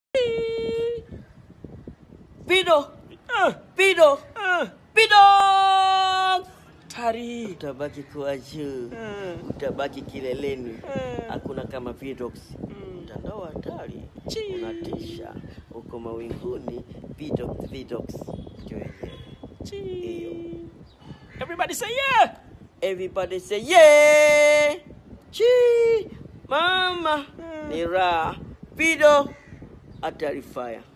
Pido, Ah, pido, ah, pido. tari. Utabaki kuwa juu, Ah, utabaki kileleni. ah, Hakuna kama Vidox. mm. Mtandao hatari, Chi. unatisha, uko mawinguni. Vidox, Vidox, Juu Chi. Everybody say yeah. Everybody say yeah. Chi, mama Mm. ni raha. Pido hatari fire.